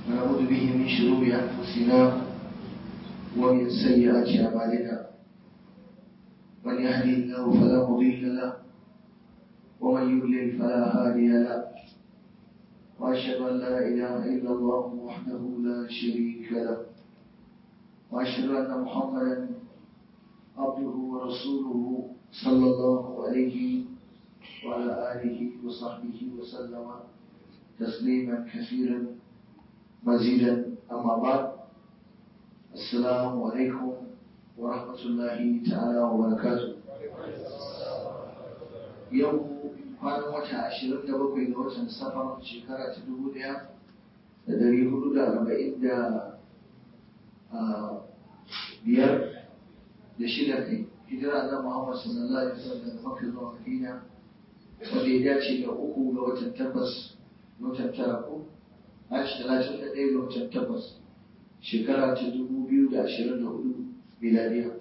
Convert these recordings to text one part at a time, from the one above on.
ونعوذ به من شرور أنفسنا ومن سيئات أعمالنا من يهدي الله فلا مضل له ومن يضلل فلا هادي له وأشهد أن لا إله إلا الله وحده لا شريك له وأشهد أن محمدا عبده ورسوله صلى الله عليه وعلى آله وصحبه وسلم تسليما كثيرا مزيدا أما بعد السلام عليكم ورحمة الله تعالى وبركاته يوم kwanan wata ashirin da bakwai ga watan safar shekara ta dubu ɗaya da dari hudu da arba'in da biyar da shida kai hijira na Muhammad sallallahu alaihi wasallam daga Makka zuwa Madina wanda ya dace da uku ga watan takwas watan tara ko Ashi talatin da ɗaya ga watan takwas shekara ta dubu biyu da ashirin da hudu miladiya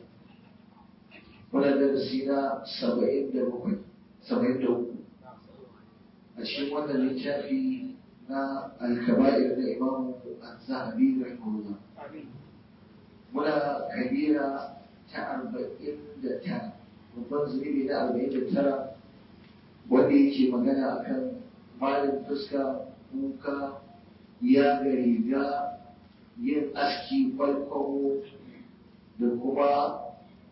wannan darasi na saba'in da bakwai saba'in da uku a cikin wannan littafi na alkaba'ir da imamu az-zahabi rahimahullah muna kabira ta arba'in da tara babban zunubi na arba'in da tara wanda yake magana akan malin fuska kuka ya ga riga yin aski kwalkwabo da kuma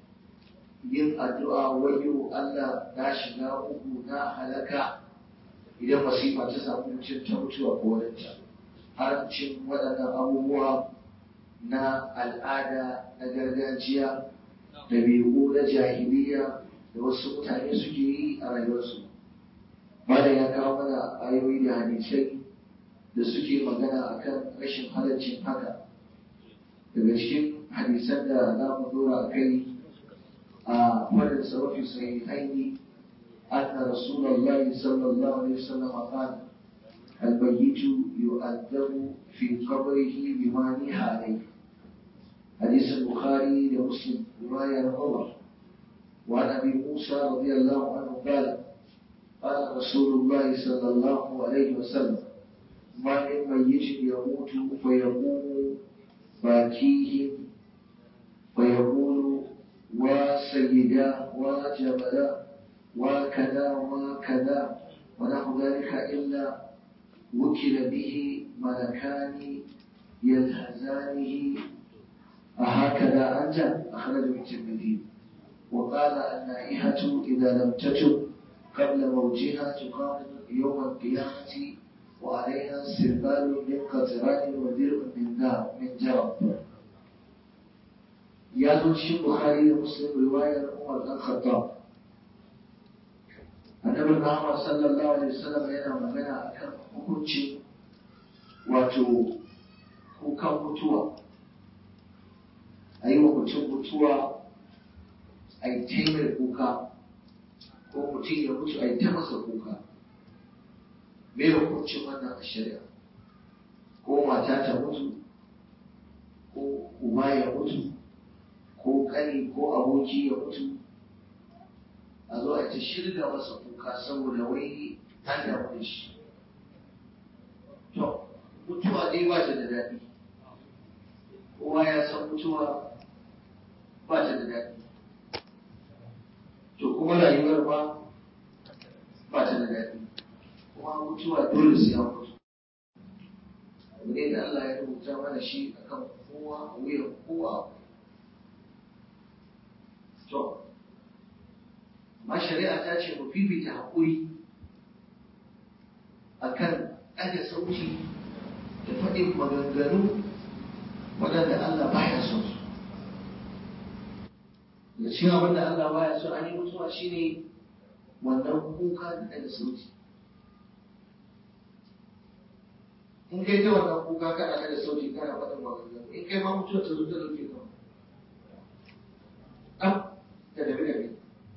yin addu'a wayo Allah na shiga uku na halaka idan masifa ta samu mutum ta mutuwa ko wadanta haramcin waɗannan abubuwa na al'ada na gargajiya ɗabi'u na jahiliya da wasu mutane suke yi a rayuwarsu bada ya kawo mana ayoyi da hadisai da suke magana akan rashin halaccin haka daga cikin hadisan da za mu dora kai a fadin sarrafi sahihaini أن رسول الله صلى الله عليه وسلم قال الميت يؤذب في قبره بما نهى عليه حديث البخاري لمسلم رواية عمر وعن أبي موسى رضي الله عنه قال قال رسول الله صلى الله عليه وسلم ما من ميت يموت فيقوم باكيه فيقول وسيدا وجبلا وكذا وكذا ونحو ذلك إلا وكل به ملكان يلهزانه أهكذا أنت أخرجه الترمذي وقال النائحة إذا لم تتب قبل موتها تقام يوم القيامة وعليها سربال من قطران ودرء من ذهب من جرب يا ذو البخاري ومسلم رواية عمر بن الخطاب annabi Muhammad sallallahu alaihi wasallam yana magana akan hukuncin wato kukan mutuwa a yi wa mutum mutuwa a yi taimar kuka ko mutum ya mutu a yi ta masa kuka me hukuncin wannan a shari'a ko mata ta mutu ko uba ya mutu ko kani ko aboki ya mutu a zo a ta shirga masa kuka saboda wai an damu da shi to mutuwa dai ba ta da daɗi kowa ya san mutuwa ba ta da daɗi to kuma rayuwar ba ba ta da daɗi kuma mutuwa dole sai an mutu abu ne da Allah ya rubuta mana shi akan kowa a wuyan kowa to ma shari'a ta ce mu fifita haƙuri a kan ɗaga sauti da faɗin maganganu waɗanda Allah baya son su. Da cikin abin da Allah baya so an yi mutuwa shi ne wannan kuka da ɗaga sauti. In kai ta wannan kuka kana ɗaga sauti kana faɗin maganganu in kai ma mutuwa ta zo ta ɗauke ka. Ɗan da dabi-dabi.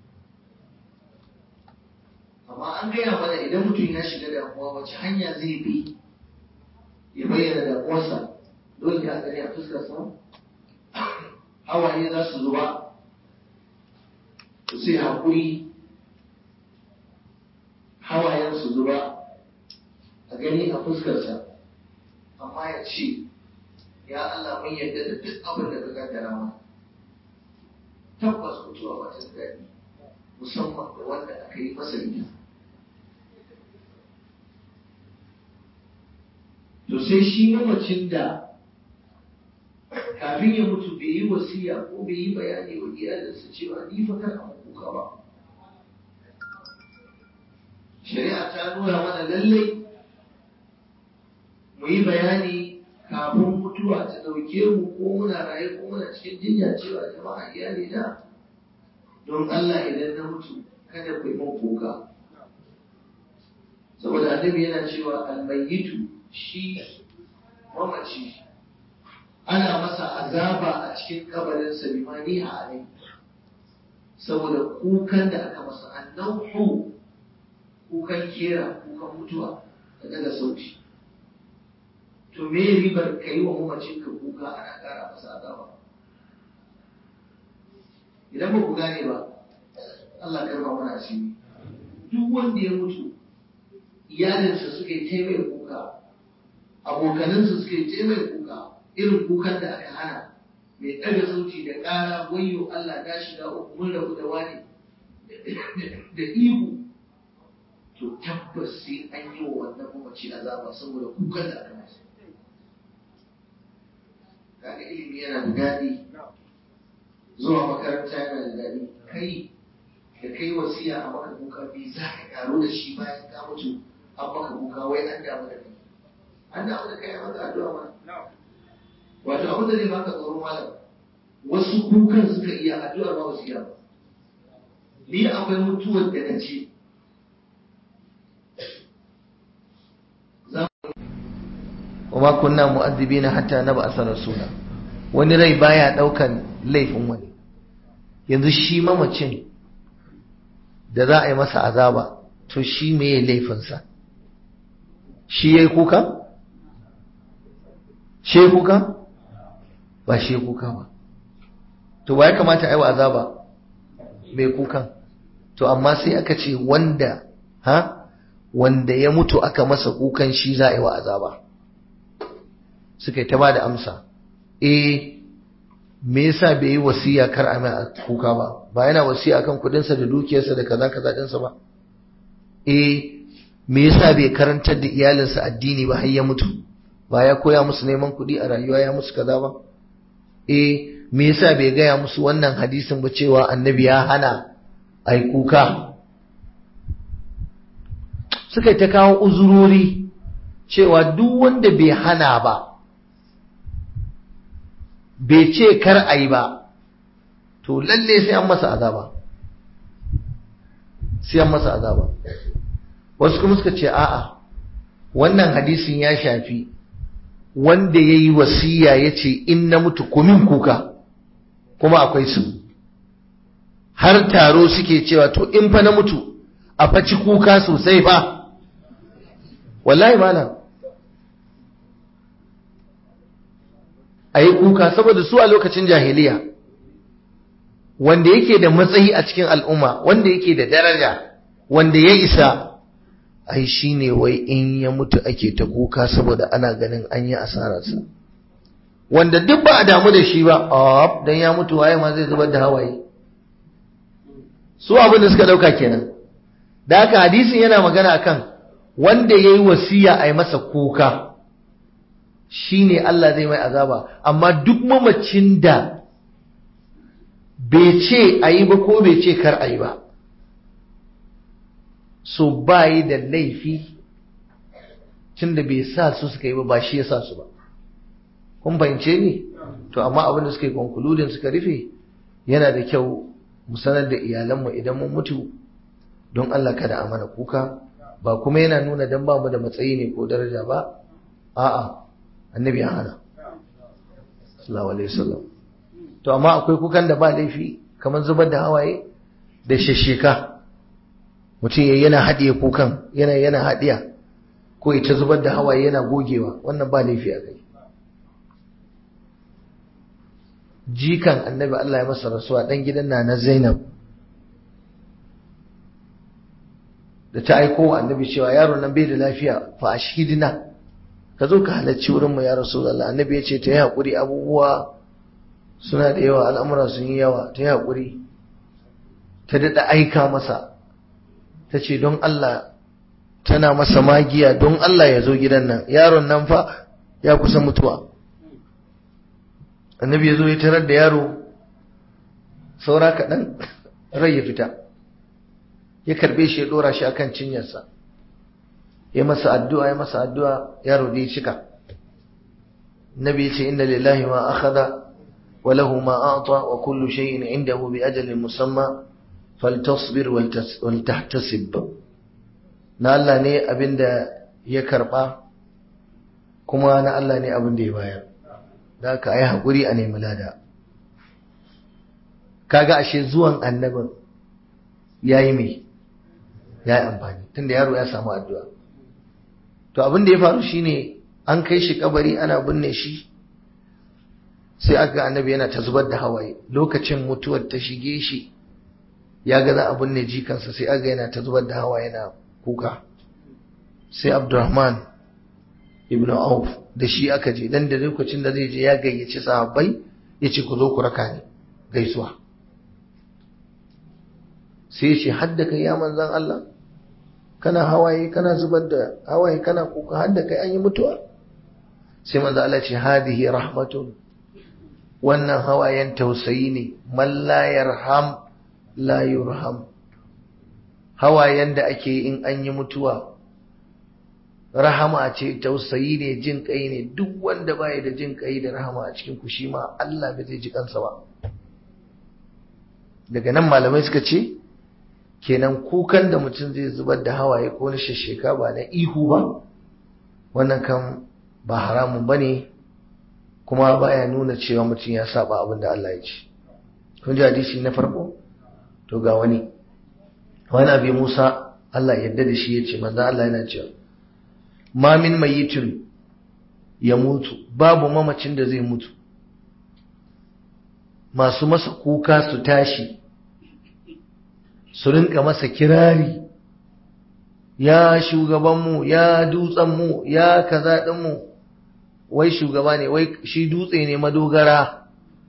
amma an gaya mana idan mutum ya shiga damuwa wace hanya zai bi ya bayyana damuwarsa dole ya gani a fuskarsa hawaye za su zuba sai haƙuri hawayen su zuba a gani a fuskarsa amma ya ce ya Allah mun yarda da duk abin da ka kaddara mana tabbas mutuwa ba ta daɗi musamman da wanda aka yi masa ita to sai shi mamacin da kafin ya mutu bai yi wasiya ko bai yi bayani wa iyalinsa cewa ni fa kar a kuka ba shari'a ta nuna mana lallai mu yi bayani kafin mutuwa ta ɗauke mu ko muna raye ko muna cikin jinya cewa jama'a iyali na don Allah idan na mutu kada ku yi min kuka saboda annabi yana cewa almayyitu shi mamaci ana masa azaba a cikin kabarinsa bimani a alai saboda kukan da aka masa annauhu kukan kera kukan mutuwa da daga sauti to me ribar ka yi wa mamacin ka kuka ana kara masa azaba idan ba ku gane ba Allah karfa mana asiri duk wanda ya mutu iyalinsa suka yi taimai kuka abokanansa suka yi taimai kuka irin kukan da aka hana mai ɗaga sauti da ƙara wayo Allah ta shiga uku mun rabu da wani da ihu to tabbas sai an yi wa wannan mamaci azaba saboda kukan da aka masa kaga ilimi yana da daɗi zuwa makaranta yana da daɗi kai da kai wasiya a maka kuka me za ka karo da shi bayan ka mutu an maka kuka wai an damu da kai an damu da kai a maka addu'a mana wato abin da zai baka tsoron malam wasu kukan suka iya addu'ar ba su iya ba ni akwai mutuwar da na ce وما كنا مؤذبين حتى نبعث رسولا wani rai baya daukan laifin wani yanzu shi mamacin da za a yi masa azaba to shi meye laifinsa shi yayi kuka shi yayi kuka ba shi yayi kuka ba to ba ya kamata a yi wa azaba mai kukan to amma sai aka ce wanda ha wanda ya mutu aka masa kukan shi za a yi wa azaba suka yi ta ba da amsa eh me yasa bai yi wasiya kar a mai kuka ba ba yana wasiya akan kudinsa da dukiyarsa da kaza kaza dinsa ba eh me yasa bai karantar da iyalinsa addini ba har ya mutu ba ya koya musu neman kuɗi a rayuwa ya musu kaza ba eh me yasa bai gaya musu wannan hadisin ba cewa annabi ya hana a yi kuka suka ta kawo uzurori cewa duk wanda bai hana ba bai ce kar a yi ba to lalle sai an masa azaba sai an masa azaba wasu kuma suka ce a'a wannan hadisin ya shafi wanda ya yi wasiya ya ce in na mutu kumin kuka kuma akwai su har taro suke cewa to in fa na mutu a faci kuka sosai fa wallahi malam a yi kuka saboda su a lokacin jahiliya wanda yake da matsayi a cikin al'umma wanda yake da daraja wanda ya isa ai shi ne wai in ya mutu ake ta kuka saboda ana ganin an yi asararsa wanda duk ba a damu da shi ba don ya mutu waye ma zai zubar da hawaye su abin da suka dauka kenan da haka hadisin yana magana akan wanda ya yi wasiya a yi masa kuka shi ne Allah zai mai azaba amma duk mamacin da bai ce a yi ba ko bai ce kar a yi ba so ba yi da laifi tun da bai sa su suka yi ba ba shi ya sa su ba kun fahimce ni to amma abin da suka yi konkuludin suka rufe yana da kyau mu sanar da iyalanmu idan mun mutu don Allah kada a mana kuka ba kuma yana nuna dan ba mu da matsayi ne ko daraja ba a'a annabi ya hana sallallahu alaihi wasallam to amma akwai kukan da ba laifi kamar zubar da hawaye da shesheka mutum ya yana haɗiye kukan yana yana haɗiya ko ita zubar da hawaye yana gogewa wannan ba laifi a kai jikan annabi Allah ya masa rasuwa dan gidan na na Zainab da ta aiko wa annabi cewa yaro nan bai da lafiya fa ashhidina ka zo ka halarci wurin mu ya rasulullah annabi ya ce ta yi haƙuri abubuwa suna da yawa al'amura sun yi yawa ta yi haƙuri ta daɗa aika masa ta ce don Allah tana masa magiya don Allah ya zo gidan nan yaron nan fa ya kusa mutuwa annabi ya zo ya tarar da yaro saura kaɗan rai ya fita ya karbe shi ya ɗora shi akan cinyarsa ya masa addu'a ya masa addu'a yaro da ya cika nabi ya ce inna lillahi ma akhadha wa lahu ma a'ta wa kullu shay'in indahu bi ajalin musamma faltasbir wal tahtasib na Allah ne abinda ya karba kuma na Allah ne abinda ya bayar da ka yi haƙuri a nemi lada kaga ashe zuwan annabin ya yi mai ya yi amfani tunda yaro ya samu addu'a to abin da ya faru shine an kai shi kabari ana binne shi sai aka annabi yana ta zubar da hawaye lokacin mutuwar ta shige shi ya ga za a binne jikansa sai aga yana ta zubar da hawaye yana kuka sai abdurrahman ibn auf da shi aka je dan da lokacin da zai je ya gayyaci sahabbai ya ce ku zo ku raka ni gaisuwa sai ya ce hadda kai ya manzan Allah kana hawaye kana zubar da hawaye kana kuka hadda kai an yi mutuwa sai manzan Allah ce hadihi rahmatun wannan hawayen tausayi ne man la yarham la yurham hawayen da ake in an yi mutuwa rahama ce tausayi ne jin kai ne duk wanda baya da jin kai da rahama a cikin kushi ma Allah bai zai ji kansa ba daga nan malamai suka ce kenan kukan da mutum zai zubar da hawaye ko na shasheka ba na ihu ba wannan kan ba haramun bane kuma baya nuna cewa mutum ya saba abin da Allah ya ce kun ji hadisi na farko to ga wani wani abi Musa Allah yadda da shi ya ce manzo Allah yana cewa ma min mayitin ya mutu babu mamacin da zai mutu masu masa kuka su tashi su rinka masa kirari ya shugabanmu ya dutsenmu ya kaza ɗinmu wai shugaba ne wai shi dutse ne madogara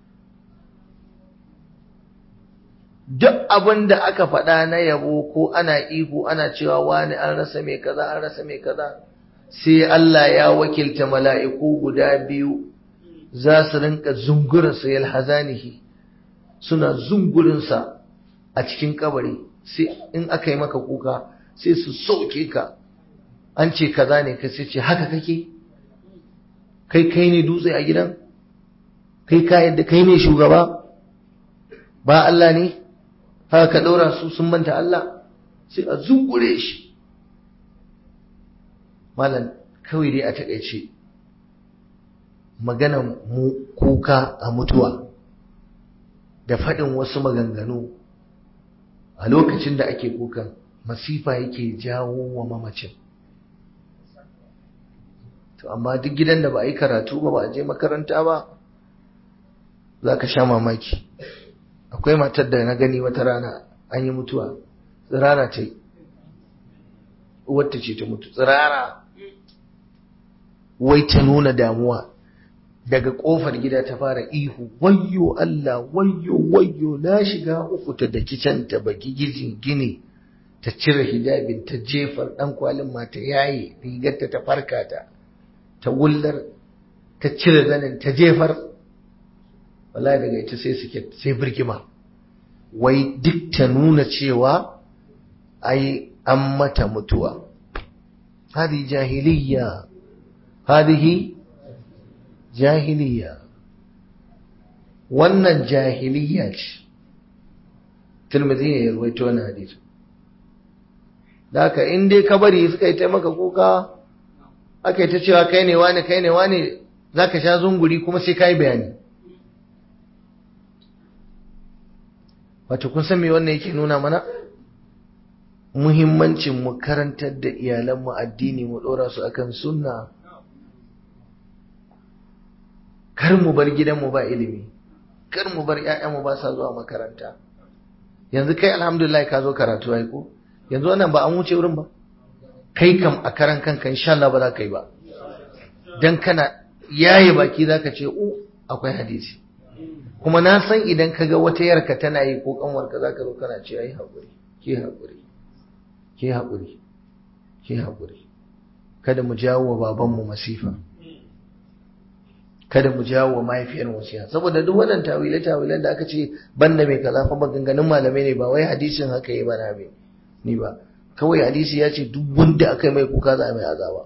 duk abin da aka faɗa na yabo ko ana ihu ana cewa wani an rasa mai kaza an rasa mai kaza sai Allah ya wakilta mala'iku guda biyu za su rinka zungurinsa yalhazanihi suna zungurinsa a cikin kabari sai in aka yi maka kuka sai su sauke ka an ce kaza ne ka sai ce haka kake kai kai ne dutse a gidan kai ka yadda kai ne shugaba ba Allah ne haka ka ɗaura su sun manta Allah sai a zungure shi malam kawai dai a takaice maganan mu kuka a mutuwa da faɗin wasu maganganu a lokacin da ake kukan masifa yake jawo wa mamacin to amma duk gidan da ba a yi karatu ba ba a je makaranta ba za ka sha mamaki akwai matar da na gani wata rana an yi mutuwa tsirara ta yi wata ce ta mutu tsirara wai ta nuna damuwa daga kofar gida ta fara ihu wayyo Allah wayyo wayyo na shiga uku ta daki can ta baki gijin gini ta cire hijabin ta jefar dan kwalin ma ta yaye rigarta ta farka ta ta wullar ta cire zanin ta jefar wallahi daga ita sai suke sai birgima wai duk ta nuna cewa ai an mata mutuwa hadi jahiliya hadihi jahiliya wannan jahiliya ce Tirmidhi ne ya ruwaito wannan hadisi da haka in dai ka bari suka yi taimaka kuka aka yi ta cewa kai ne wani kai ne wani za ka sha zunguri kuma sai ka yi bayani wato kun san me wannan yake nuna mana muhimmancin mu karantar da iyalanmu addini mu ɗora su akan sunna kar mu bar gidanmu ba ilimi kar mu bar ƴaƴanmu ba sa zuwa makaranta yanzu kai alhamdulillah ka zo karatu ai ko yanzu wannan ba an wuce wurin ba kai kam a karan kanka insha Allah ba za ka yi ba dan kana yaye baki zaka ce u akwai hadisi kuma na san idan kaga wata yarka tana yi ko kanwarka zaka zo kana ce ai hakuri ke hakuri ke hakuri ke hakuri kada mu jawo wa babanmu masifa kada mu jawo wa mahaifiyar wasiya saboda duk wannan tawile tawilen da aka ce banda mai kaza fa maganganun malamai ne ba wai hadisin haka yi bana mai ni ba kawai hadisi ya ce duk wanda aka yi mai kuka za a mai azaba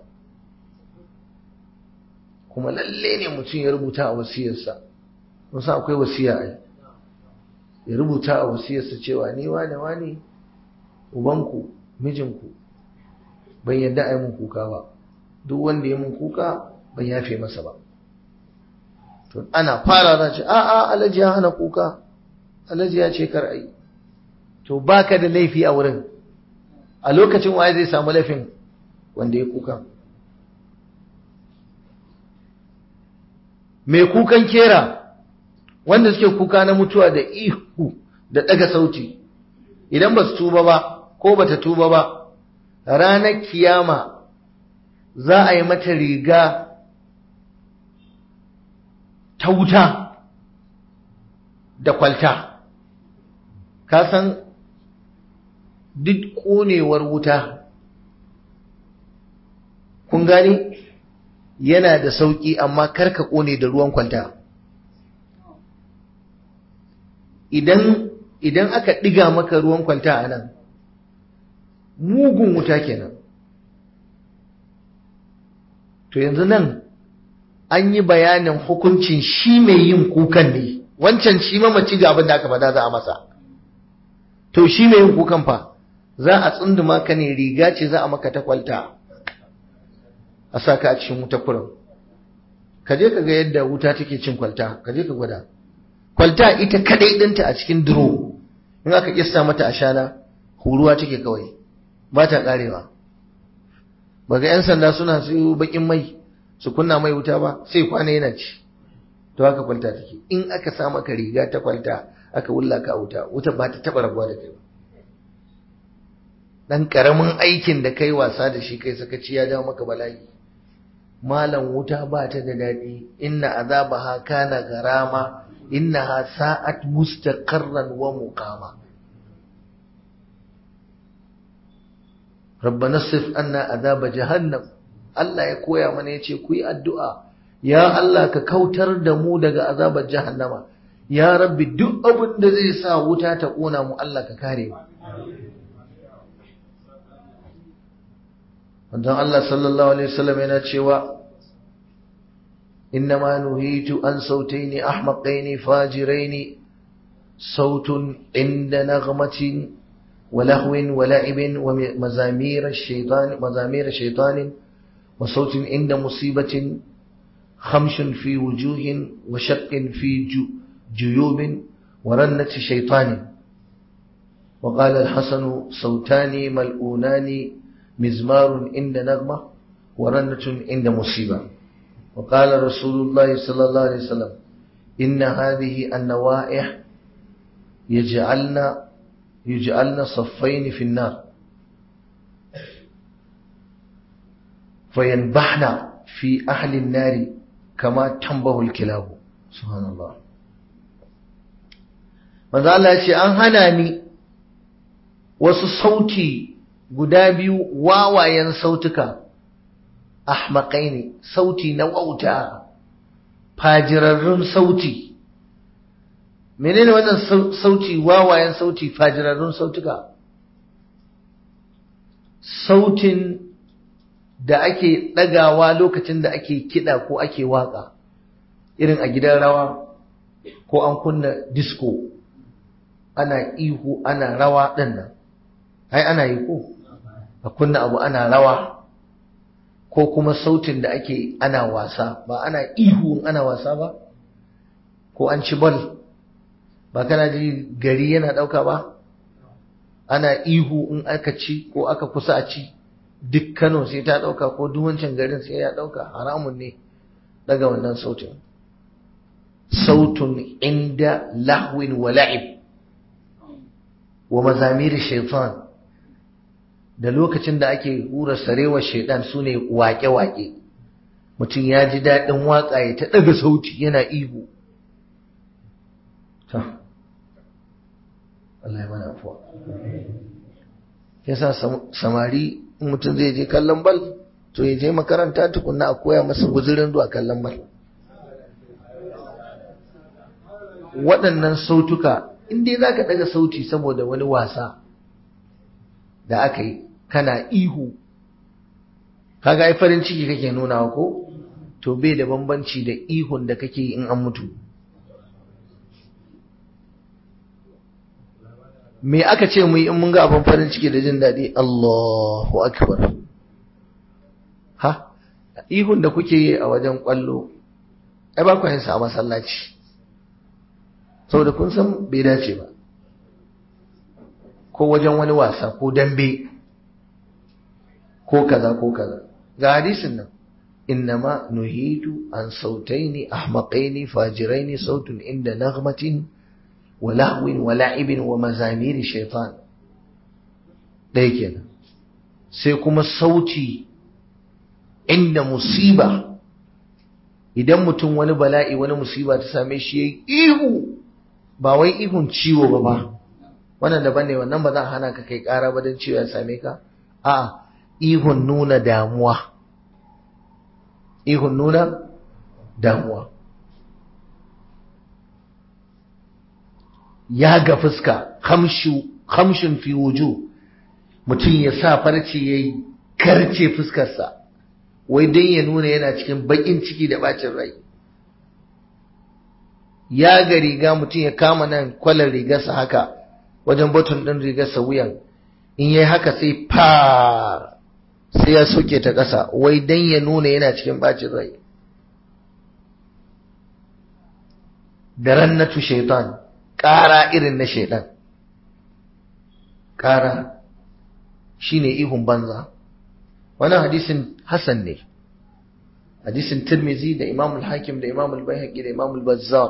kuma lalle ne mutum ya rubuta a wasiyarsa wasu akwai wasiya ai ya rubuta a wasiyarsa cewa ni wane wane ubanku mijinku ban yadda a yi mun kuka ba duk wanda ya mun kuka ban yafe masa ba to ana fara za ce a a alhaji ya hana kuka alhaji ya ce kar ai to baka da laifi a wurin a lokacin waye zai samu laifin wanda ya kuka mai kukan kera wanda suke kuka na mutuwa da ihu da daga sauti idan ba su tuba ba ko ba ta tuba ba ranar kiyama za a yi mata riga ta wuta da kwalta ka san duk ƙonewar wuta kun gani yana da sauƙi amma karka ƙone da ruwan kwalta idan idan aka ɗiga maka ruwan kwalta a nan mugun wuta kenan to yanzu nan an yi bayanin hukuncin shi mai yin kukan ne wancan shi mamaci ga abin da aka faɗa za a masa to shi mai yin kukan fa za a tsunduma ka ne riga ce za a maka ta kwalta a sa ka a cikin wuta kurin ka je ka ga yadda wuta take cin kwalta ka je ka gwada kwalta ita kadai ɗinta a cikin duro in aka kissa mata ashana huruwa take kawai ba ta karewa ba ga 'yan sanda suna su bakin mai su kunna mai wuta ba sai kwana yana ci to haka kwalta take in aka sa maka riga ta kwalta aka wulla ka wuta wuta ba ta taba rabuwa da kai ba dan karamin aikin da kai wasa da shi kai sakaci ya dawo maka bala'i malam wuta ba ta da daɗi inna azabaha kana garama innaha sa'at mustaqarran wa muqama rabbana sif anna azaba jahannam Allah ya koya mana yace ku yi addu'a ya Allah ka kautar da mu daga azabar jahannama ya rabbi duk abin da zai sa wuta ta kona mu Allah ka kare mu Wannan Allah sallallahu alaihi wasallam yana cewa إنما نهيت عن صوتين أحمقين فاجرين صوت عند نغمة ولهو ولعب ومزامير الشيطان مزامير الشيطان وصوت عند مصيبة خمش في وجوه وشق في جيوب ورنة شيطان وقال الحسن صوتان ملؤونان مزمار عند نغمة ورنة عند مصيبة وقال رسول الله صلى الله عليه وسلم إن هذه النوائح يجعلن يجعلن صفين في النار فينبحن في أهل النار كما تنبه الكلاب سبحان الله manzo Allah ya ce an hana ni wasu sauti guda biyu wawayen sautuka ahmaƙai ne sauti na wauta fajirarrun sauti menene wannan sauti wawayen sauti fajirarrun sautuka sautin da ake ɗagawa lokacin da ake kiɗa ko ake waƙa irin a gidan rawa ko an kunna disco ana ihu ana rawa ɗin nan ai ana yi ko a kunna abu ana rawa ko kuma sautin da ake ana wasa ba ana ihu ana wasa ba ko an ci bal ba kana ji gari yana ɗauka ba ana ihu in aka ci ko aka kusa a ci duk Kano sai ta ɗauka ko duk wancan garin sai ya ɗauka haramun ne daga wannan sautin sautun inda lahwin wa la'ib wa mazamir shaitan da lokacin da ake hura sarewar shaidan su ne waƙe-waƙe mutum ya ji daɗin waƙa ya ta ɗaga sauti yana ihu ta Allah ya mana afuwa yasa samari mutum zai je kallon bal to ya je makaranta tukunna a koya masa guzurin zuwa kallon bal waɗannan sautuka in dai za ka ɗaga sauti saboda wani wasa da aka yi kana ihu kaga ai farin ciki kake nuna ko to bai da bambanci da ihun da kake yi in an mutu me aka ce mu yi in mun ga abin farin ciki da jin daɗi Allahu akbar ha ihun da kuke yi a wajen kwallo ai ba ku yin sa a masallaci saboda kun san bai dace ba ko wajen wani wasa ko dambe ko kaza ko kaza ga hadisin nan innama nuhidu an sautaini ahmaqaini fajiraini sautun inda naghmatin wa lahwin wa la'ibin wa mazamiri shaitan ɗaya kenan sai kuma sauti inda musiba idan mutum wani bala'i wani musiba ta same shi yayi ihu ba wai ihun ciwo ba ba wannan daban ne wannan ba za a hana ka kai ƙara ba don ciwo ya same ka a ihun nuna damuwa ihun nuna damuwa ya ga fuska hamshin fi wuju mutum ya sa farce ya karce fuskarsa wai don ya nuna yana cikin baƙin ciki da bacin rai ya ga riga mutum ya kama nan kwalar rigarsa haka wajen batun ɗin rigarsa wuyan in yi haka sai fa sai ya soke ta ƙasa wai don ya nuna yana cikin bacin rai da rannatu shaitan ƙara irin na shaitan ƙara shine ihun banza wannan hadisin Hassan ne hadisin Tirmizi da Imam al-Hakim da Imam al-Baihaqi da Imam al-Bazzar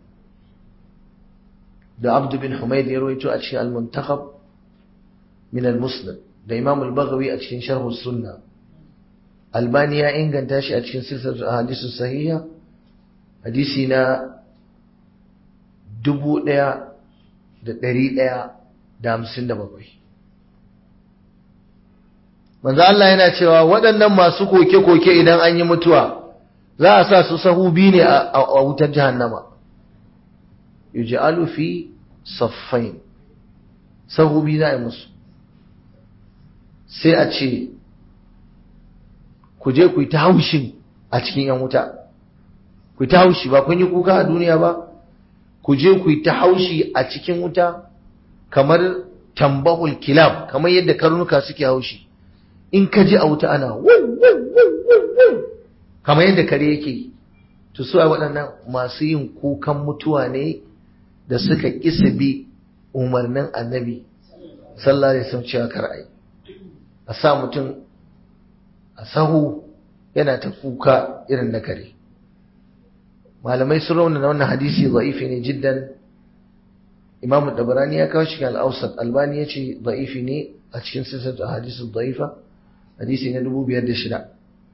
da Abd bin Humayd ya rawaito a cikin al-Muntakhab min al-Musnad da Imam al-Baghawi a cikin Sharh as-Sunnah Albani ya inganta shi a cikin silsilar ahadith sahiha hadisi na dubu ɗaya da ɗari ɗaya da hamsin da bakwai manzo Allah yana cewa waɗannan masu koke-koke idan an yi mutuwa za a sa su sahu biyu ne a wutar jahannama yuj'alu fi saffain sahu biyu za a yi musu sai a ce ku je ku yi ta haushin a cikin yan wuta ku yi ta haushi ba kun yi kuka a duniya ba ku je ku yi ta haushi a cikin wuta kamar tambahul kilab kamar yadda karnuka suke haushi in ka ji a wuta ana kamar yadda kare yake to su waɗannan masu yin kukan mutuwa ne da suka kisa bi umarnin annabi sallallahu alaihi wasallam cewa kar ai a sa mutum a sahu yana ta kuka irin na kare malamai sun raunana wannan hadisi za'ifi ne jiddan imam dabarani ya kawo shi al-awsat albani ya ce za'ifi ne a cikin sisar hadisin za'ifa hadisi na dubu biyar da shida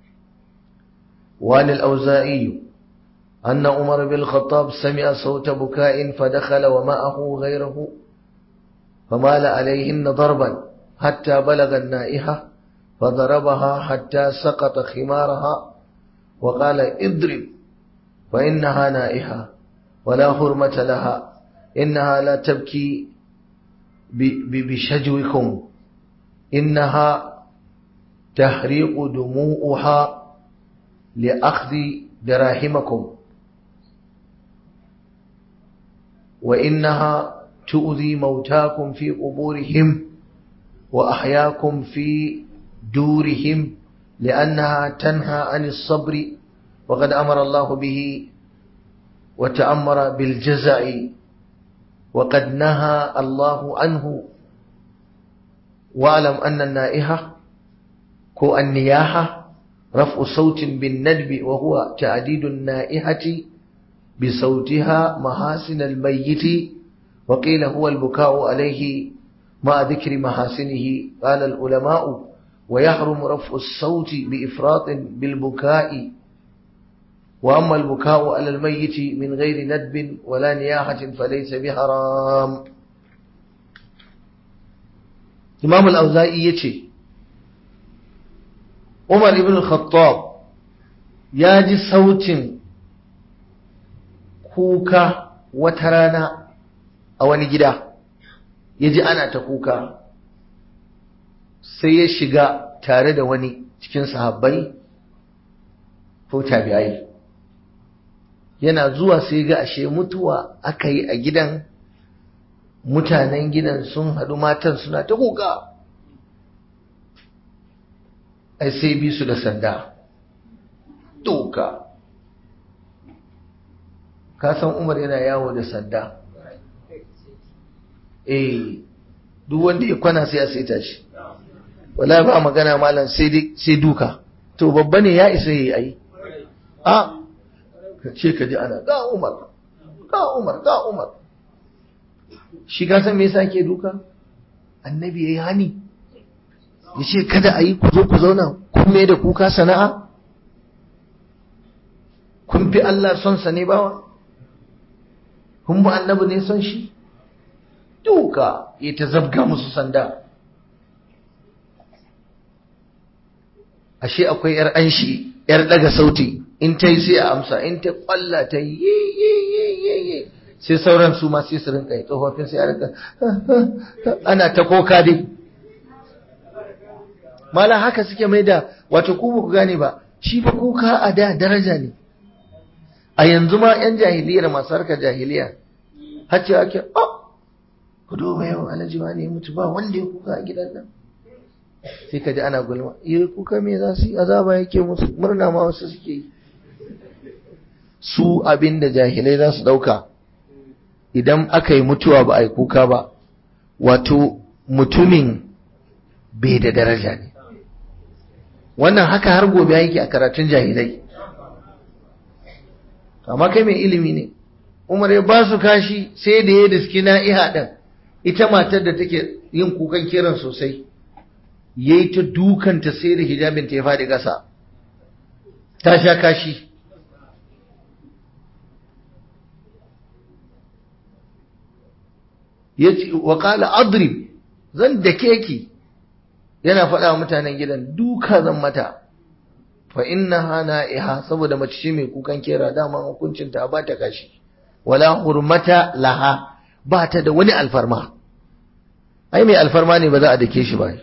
wani al'auza'iyu أن عمر بن الخطاب سمع صوت بكاء فدخل ومعه غيره فمال عليهن ضربا حتى بلغ النائحة فضربها حتى سقط خمارها وقال اضرب فإنها نائحة ولا حرمة لها إنها لا تبكي بشجوكم إنها تحريق دموعها لأخذ دراهمكم وإنها تؤذي موتاكم في قبورهم وأحياكم في دورهم لأنها تنهى عن الصبر وقد أمر الله به وتأمر بالجزع وقد نهى الله عنه واعلم أن النائحة كو النياحة رفع صوت بالندب وهو تعديد النائحة بصوتها محاسن الميت وقيل هو البكاء عليه مع ذكر محاسنه قال العلماء ويحرم رفع الصوت بإفراط بالبكاء wa amma al-buka'u 'ala al-mayyit min ghairi nadbin wala niyahatin falaysa biharam Imam al-Auza'i yace Umar ibn al-Khattab ya ji sautin kuka wata rana a wani gida ya ji ana ta kuka sai ya shiga tare da wani cikin sahabbai ko tabi'ai yana zuwa sai ga ashe mutuwa aka yi a gidan mutanen gidan sun haɗu matan suna ta kuka ai sai bi su da sanda doka ka san umar yana yawo da sanda eh duk wanda ya kwana sai a saita shi wala ba magana malam sai duka to babba ne ya isa yayi ai a ka ce ka ji ana ga umar ga umar ga umar shi ka san me yasa ke duka annabi yayi hani ya ce kada a yi ku zo ku zauna kun me da kuka sana'a kun fi Allah son sa ne bawa kun bi annabi ne son shi duka ya ta zabga musu sanda ashe akwai yar anshi yar daga sauti in ta yi sai a amsa in ta kwalla ta yi yi sai sauran su ma sai su rinka yi tsofaffin sai a rinka ana ta koka dai mala haka suke mai da wato ku ba ku gane ba shi fa kuka a da daraja ne a yanzu ma yan jahiliyar masu harkar jahiliya har ce ake oh ku duba yau alhaji ma ne mutu ba wanda ya kuka a gidan nan sai ka ji ana gulma iya kuka me za su yi azaba yake musu murna ma wasu suke yi su abin da jahilai za su ɗauka idan aka yi mutuwa ba a yi kuka ba wato mutumin bai da daraja ne wannan haka har gobe yake a karatun jahilai amma kai mai ilimi ne umar ya ba su kashi sai da ya diski na'iha ɗin ita matar da take yin kukan kiran sosai ya yi ta dukanta sai da hijabinta ya faɗi ƙasa ta sha kashi ya ce wa ƙala adrib zan da keki yana faɗa wa mutanen gidan duka zan mata fa inna hana iha saboda mace ce mai kukan kera dama hukuncin ta ba ta kashi wala hurmata laha ba ta da wani alfarma ai mai alfarma ne ba za a dake shi ba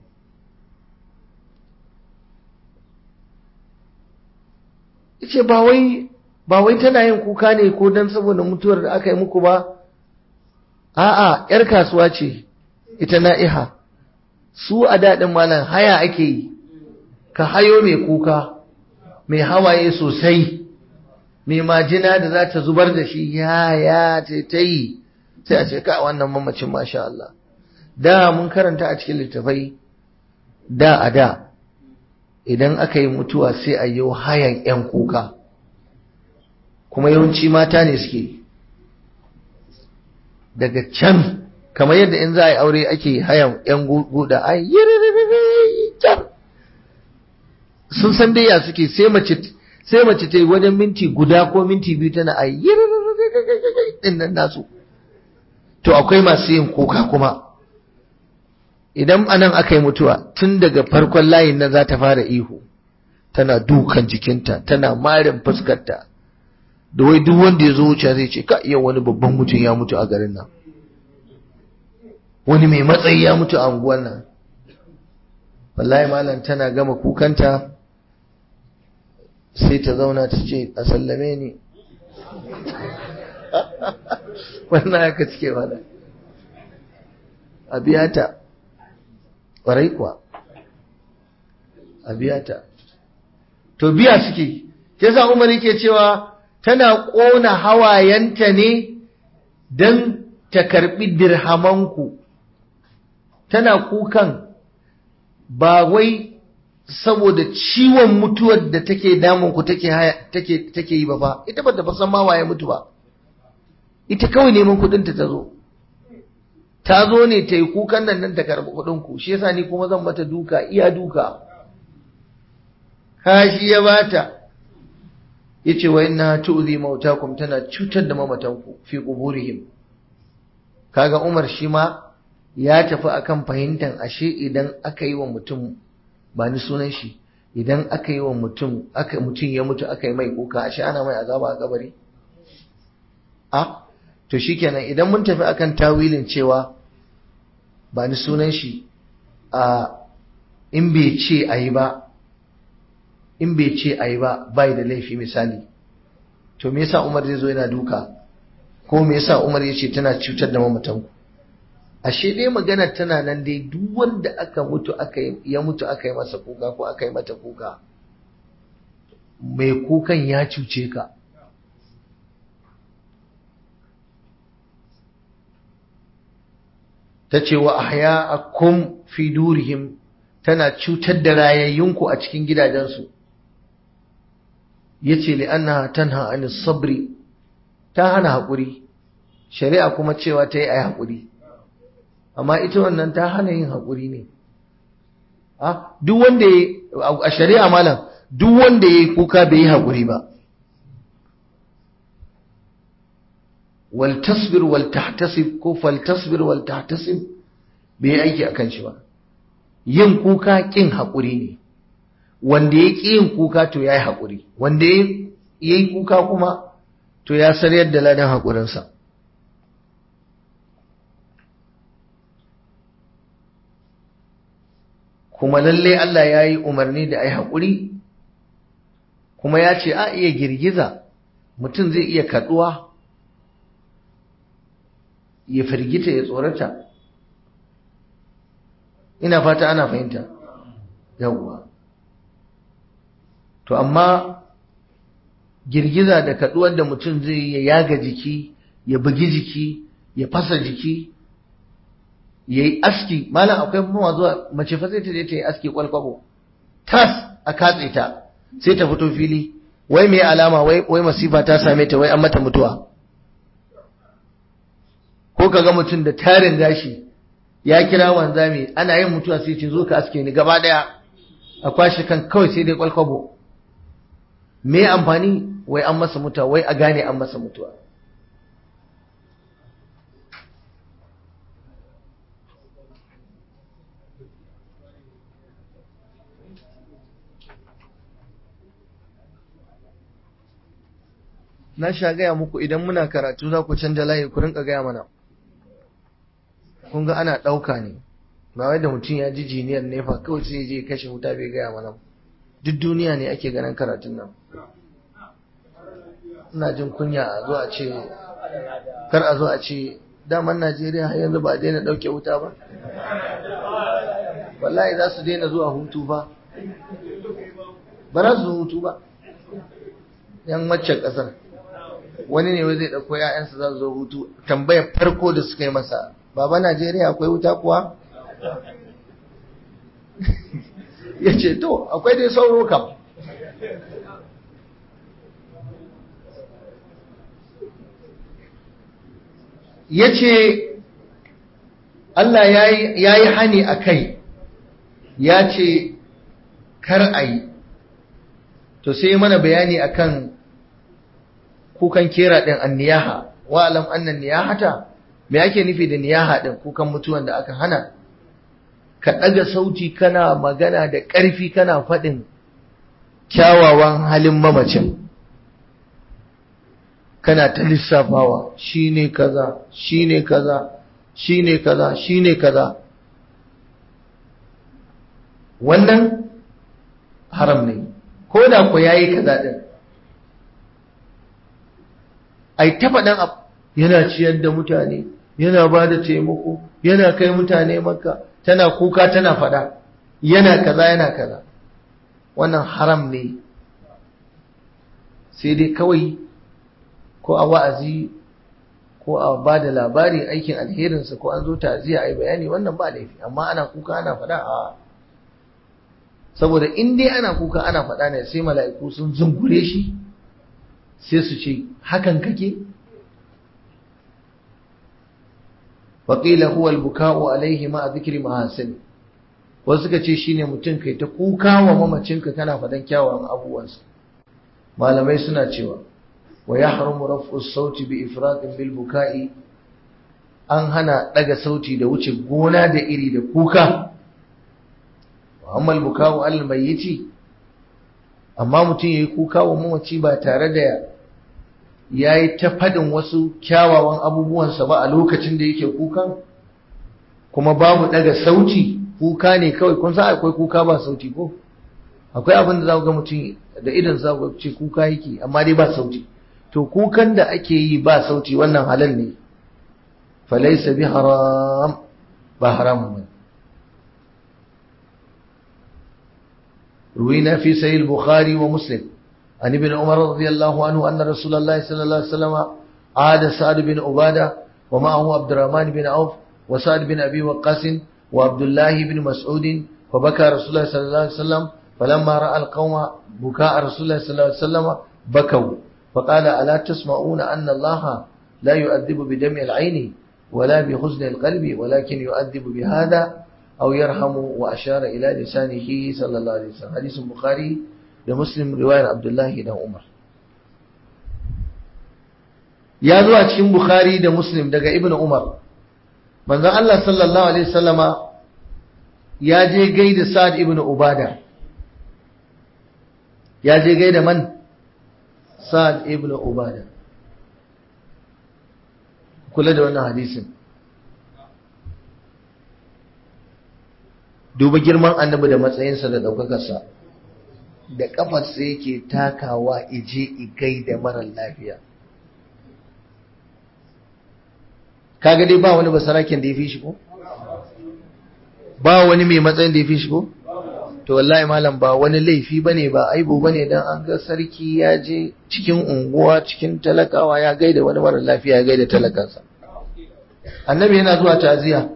yace ba wai ba wai tana yin kuka ne ko dan saboda mutuwar da aka yi muku ba a'a yar kasuwa ce ita na'iha su a daɗin malam haya ake yi ka hayo mai kuka mai hawaye sosai mai majina da za ta zubar da shi ya ya ce ta yi sai a ce ka wannan mamacin masha Allah da mun karanta a cikin littafai da a da idan aka yi mutuwa sai a yi hayan 'yan kuka kuma yawanci mata ne suke daga can kamar yadda in za a yi aure ake hayan 'yan guda a yi sun san dai ya suke sai mace sai mace ta yi wajen minti guda ko minti biyu tana a yi din nan nasu to akwai masu yin kuka kuma idan anan aka yi mutuwa tun daga farkon layin nan za ta fara ihu tana dukan jikinta tana marin fuskarta da wai duk wanda ya zo wuce zai ce ka iya wani babban mutum ya mutu a garin nan wani mai matsayi ya mutu a unguwan nan wallahi malam tana gama kukanta sai ta zauna ta ce a sallame ni wannan haka cike mana a biya ta ƙwarai kuwa a biya ta to biya suke ke sa umar yake cewa tana ƙona hawayenta ne don ta karɓi dirhamanku tana kukan ba wai saboda ciwon mutuwar da take damunku take take take yi ba fa ita ba ta san ma waye mutu ba ita kawai neman kuɗinta ta zo ta zo ne ta yi kukan nan nan ta karɓi kuɗinku shi yasa ni kuma zan mata duka iya duka kashi ya bata yace wa inna tu'zi mautakum tana cutar da mamatanku fi quburihim kaga Umar shi ma ya tafi akan fahimtar ashe idan aka yi wa mutum ba ni sunan shi idan aka yi wa mutum aka mutum ya mutu aka yi mai kuka ashe ana mai azaba a kabari a to shikenan idan mun tafi akan tawilin cewa ba ni sunan shi a in bai ce ayi ba in bai ce ayi ba bai da laifi misali to me yasa Umar zai zo yana duka ko me yasa Umar ya ce tana cutar da mamatanku ashe dai magana tana nan dai duk wanda aka mutu aka ya mutu aka yi masa kuka ko aka yi mata kuka mai kukan ya cuce ka ta ce wa ahya'akum fi durihim tana cutar da rayayyunku a cikin gidajensu yace li'annaha tanha anis sabri ta hana haƙuri shari'a kuma cewa ta yi a haƙuri amma ita wannan ta hana yin haƙuri ne duk wanda ya a shari'a malam duk wanda ya yi kuka bai yi haƙuri ba wal tasbir wal tahtasib ko fal tasbir wal tahtasib bai yi aiki akan shi ba yin kuka kin haƙuri ne wanda ya ƙi yin kuka to ya yi haƙuri wanda ya yi kuka kuma to ya saryar da ladan haƙurinsa kuma lalle Allah ya yi umarni da a yi haƙuri kuma ya ce a iya girgiza mutum zai iya kaɗuwa ya firgita ya tsorata ina fata ana fahimta yawwa to amma girgiza da kaɗuwar da mutum zai ya yaga jiki ya bugi jiki ya fasa jiki ya yi aski malam akwai mawa zuwa mace fa sai ta je ta yi aski kwalkwabo tas a katse ta sai ta fito fili wai me alama wai wai masifa ta same ta wai an mata mutuwa ko kaga mutum da tarin gashi ya kira wanzami ana yin mutuwa sai ce zo ka aske ni gaba daya a kwashe kan kawai sai dai kwalkwabo me amfani wai an masa mutuwa wai a gane an masa mutuwa na sha gaya muku idan muna karatu za ku canja layi ku rinka gaya mana kun ga ana ɗauka ne ba wai da mutum ya ji jiniyar nefa kawai sai je kashe wuta bai gaya mana duk duniya ne ake ganin karatun nan ina jin kunya a zo a ce kar a zo a ce daman najeriya har yanzu ba a daina ɗauke wuta ba wallahi za su daina zuwa hutu ba ba za su hutu ba yan waccan ƙasar wani ne zai ɗauko ‘ya'yansa za su zo hutu tambayar farko da suka yi masa baba najeriya akwai wuta kuwa ya ce to akwai dai sauro kam ya ce Allah ya yi hani a kai ya ce kar a yi to sai mana bayani akan kukan kera ɗin an niyaha wa alam annan niyahata me ake nufi da niyaha ɗin kukan mutuwan da aka hana ka ɗaga sauti kana magana da ƙarfi kana faɗin kyawawan halin mamacin kana ta lissafawa shi ne kaza shi ne kaza shi ne kaza shi ne kaza wannan haram ne ko da ku yayi kaza ɗin ai ta faɗan abu yana ciyar da mutane yana ba da taimako yana kai mutane maka tana kuka tana faɗa yana kaza yana kaza wannan haram ne sai dai kawai ko a wa'azi ko a ba da labari aikin alherinsa ko an zo ta'aziyya a yi bayani wannan ba laifi amma ana kuka ana faɗa a saboda in dai ana kuka ana faɗa ne sai mala'iku sun zungure shi sai su ce hakan kake waƙila huwa albuka'u alaihi ma a zikiri mahasin wasu suka ce shine mutum kai ta kuka wa mamacinka kana faɗan kyawawan abubuwansa malamai suna cewa wa yahrumu raf'u sauti bi ifratin bil buka'i an hana daga sauti da wuce gona da iri da kuka wa amma al buka'u al mayyiti amma mutum yayi kuka wa mamaci ba tare da yayi ta fadin wasu kyawawan abubuwansa ba a lokacin da yake kukan kuma babu daga sauti kuka ne kawai kun san akwai kuka ba sauti ko akwai abin da za ku ga mutum da idan za ku ce kuka yake amma dai ba sauti to kukan da ake yi ba sauti wannan halal ne falaisa bi haram ba haram ba روينا في سيد البخاري ومسلم عن ابن عمر رضي الله عنه أن رسول الله صلى الله عليه وسلم عاد سعد بن عبادة ومعه عبد الرحمن بن عوف وسعد بن أبي وقاص وعبد الله بن مسعود فبكى رسول الله صلى الله عليه وسلم فلما رأى القوم بكاء رسول الله صلى الله عليه وسلم بكوا فقال ألا تسمعون أن الله لا يؤدب بدمع العين ولا بحزن القلب ولكن يؤدب بهذا أو يرحم وأشار إلى لسانه صلى الله عليه وسلم حديث البخاري لمسلم رواية عبد الله بن عمر ya zo a cikin Bukhari da Muslim daga Ibn Umar manzon Allah sallallahu alaihi wasallama ya je gaida Sa'ad ibn Ubada ya je gaida man Sa'ad ibn Ubada kula da wannan hadisin duba girman annabi da matsayinsa da ɗaukakarsa da ƙafarsa yake takawa ije igai da marar lafiya kaga dai ba wani basaraken da ya fi shi ko ba wani mai matsayin da ya fi shi ko to wallahi malam ba wani laifi bane ba aibu bane dan an ga sarki ya je cikin unguwa cikin talakawa ya gaida wani mara lafiya ya gaida talakansa annabi yana zuwa ta'aziya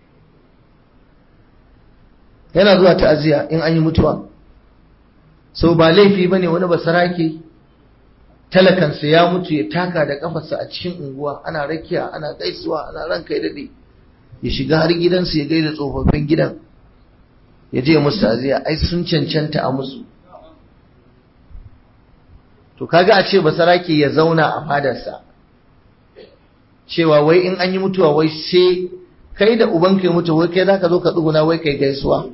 yana zuwa ta'aziya in an yi mutuwa so ba laifi bane wani basarake talakansa ya mutu ya taka da kafarsa a cikin unguwa ana rakiya ana gaisuwa ana ranka ya dade ya shiga har gidansu ya gaida tsofaffin gidan ya je musu ta'aziya ai sun cancanta a musu to kaga a ce basarake ya zauna a fadarsa cewa wai in an yi mutuwa wai sai kai da ubanka ya mutu wai kai zaka zo ka tsuguna wai kai gaisuwa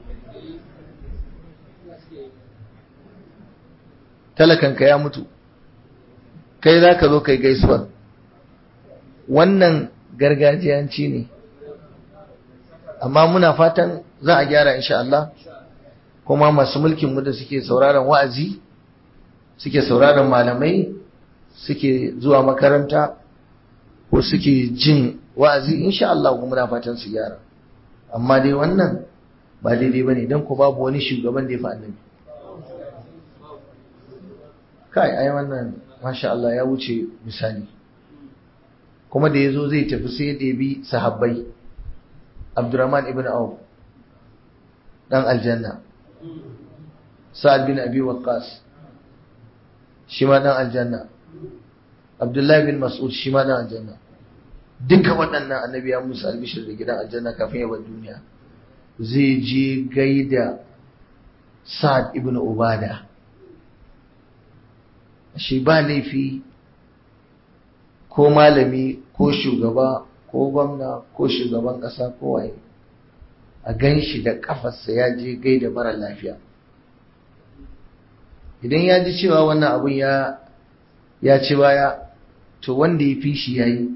talakanka ya mutu kai za ka zo kai gaisuwa wannan gargajiyanci ne amma muna fatan za a gyara insha Allah kuma masu mulkin mu da suke sauraron wa'azi suke sauraron malamai suke zuwa makaranta ko suke jin wa'azi insha Allah kuma muna fatan su gyara amma dai wannan ba daidai bane dan ku babu wani shugaban da ya fi annabi kai ai wannan masha Allah ya wuce misali kuma da yazo zai tafi sai da bi sahabbai Abdurrahman ibn Auf dan aljanna Sa'ad bin Abi Waqqas shi ma dan aljanna Abdullahi bin Mas'ud shi ma dan aljanna duka waɗannan annabi ya musu albishir da gidan aljanna kafin ya bar duniya zai je gaida Sa'ad ibn Ubada shi ba laifi ko malami ko shugaba ko gwamna ko shugaban ƙasa ko waye a gan shi da ƙafarsa ya je gaida mara lafiya idan ya ji cewa wannan abun ya ya ci baya to wanda ya fi shi ya yi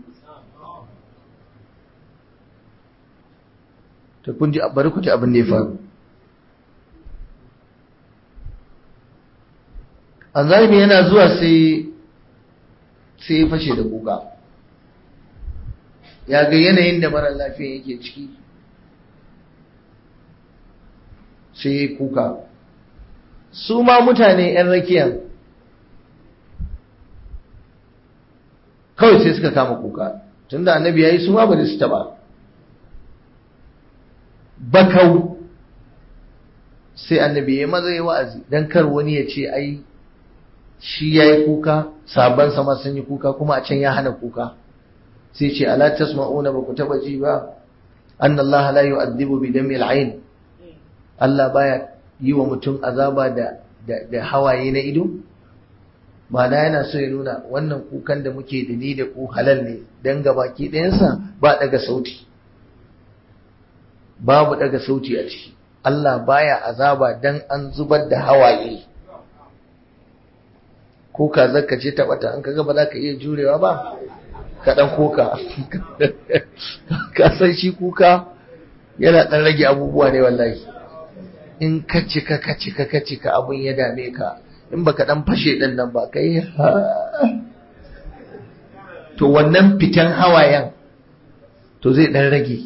to kun ji bari ku ji abin da ya faru anzalimi yana zuwa sai sai ya fashe da kuka ya ga yanayin da mara lafiya yake ciki sai ya kuka su ma mutane 'yan rakiyan kawai sai suka kama kuka tunda annabi ya yi su ma bari su taba bakau sai annabi ya maza ya wa'azi don kar wani ya ce ai shi ya yi kuka sabon sama sun yi kuka kuma a can ya hana kuka sai ce ala tasma'una ba ku taba ji ba an Allah la yu'adhibu bi dami al Allah baya yi wa mutum azaba da da hawaye na ido ma'ana yana so ya nuna wannan kukan da muke da ni da ku halal ne don gabaki ɗayansa ba daga sauti babu daga sauti a ciki Allah baya azaba dan an zubar da hawaye ko ka zaka ce ta bata an kaga ba za ka iya jurewa ba ka dan koka ka san shi kuka yana dan rage abubuwa ne wallahi in ka cika ka cika ka cika abun ya dame ka in baka dan fashe din nan ba kai to wannan fitan hawayen to zai dan rage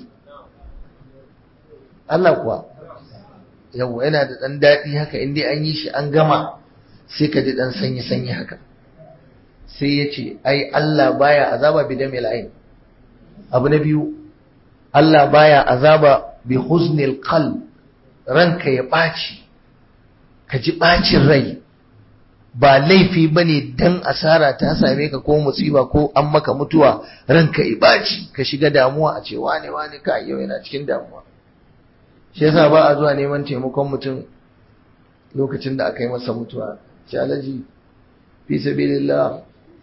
Allah kuwa yau yana da dan daɗi haka in dai an yi shi an gama sai ka ji dan sanyi sanyi haka sai ya ce ai Allah baya azaba bi damil ain abu na biyu Allah baya azaba bi huznil qalb ranka ya ɓaci ka ji ɓacin rai ba laifi ba ne don asara ta same ka ko musiba ko an maka mutuwa ranka ya ɓaci ka shiga damuwa a ce wane wane ka yau yana cikin damuwa shi yasa ba a zuwa neman taimakon mutum lokacin da aka yi masa mutuwa shi alaji fi sabilillah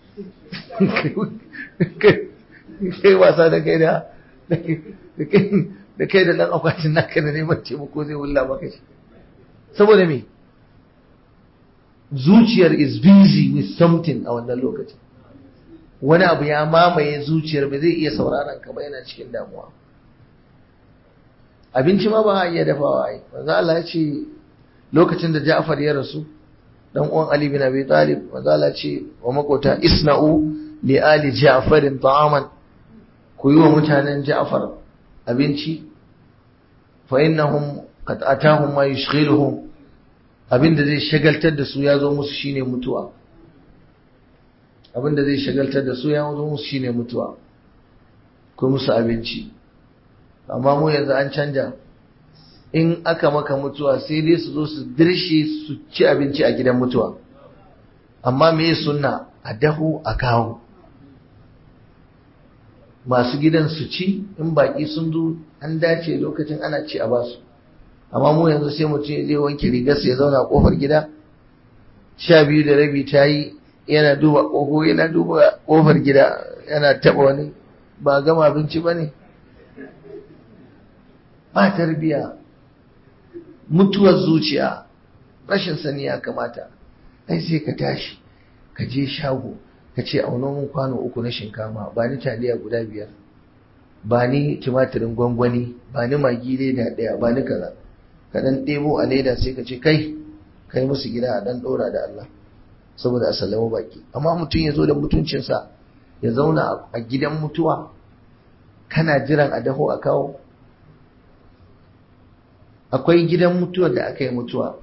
kai wasa da kai da da kai da dan akwatin naka da neman taimako zai wulla maka shi saboda me zuciyar is busy with something a wannan lokacin wani abu ya mamaye zuciyar ba zai iya sauraron ka ba yana cikin damuwa abinci ma ba a iya dafawa ai manzo Allah ya ce lokacin da Ja'far ya rasu dan uwan Ali bin Abi Talib manzo Allah ya ce wa makota isna'u li ali Ja'farin ta'aman ku yi wa mutanen Ja'far abinci fa innahum qad atahum ma yushghiluhum abinda zai shagaltar da su ya zo musu shine mutuwa abinda zai shagaltar da su ya zo musu shine mutuwa ko musu abinci amma mu yanzu an canja in aka maka mutuwa sai dai su zo su dirshe su ci abinci a gidan mutuwa amma me sunna a dahu a kawo masu gidan su ci in baki sun zo an dace lokacin ana ci a basu amma mu yanzu sai mutum ya je wanke rigarsa ya zauna a kofar gida sha biyu da rabi ta yi yana duba ƙoho yana duba kofar gida yana taɓa wani ba gama abinci ba ne ba tarbiya mutuwar zuciya rashin sani ya kamata ai sai ka tashi ka je shago ka ce auno mun kwano uku na shinkafa ba ni taliya guda biyar ba ni tumatirin gwangwani ba ni magi leda ɗaya ba ni kaza ka dan ɗebo a leda sai ka ce kai kai musu gida a dan ɗora da Allah saboda a sallama baki amma mutum ya zo da mutuncinsa ya zauna a gidan mutuwa kana jiran a daho a kawo akwai gidan mutuwa da aka yi mutuwa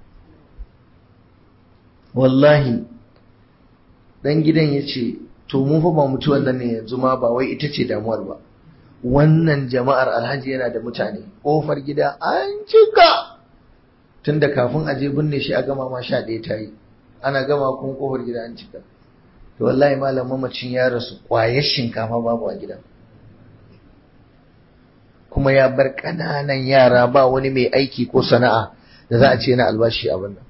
wallahi dan gidan ya ce to mu fa ba mutuwan nan ne yanzu ma ba wai ita ce damuwar ba wannan jama'ar alhaji yana da mutane ƙofar gida an cika tun da kafin aje binne shi a gama ma sha ɗaya ta yi ana gama kuma ƙofar gida an cika to wallahi malam mamacin ya rasu ƙwayar shinkafa babu a gidan kuma ya bar ƙananan yara ba wani mai aiki ko sana'a da za a ce na albashi a wannan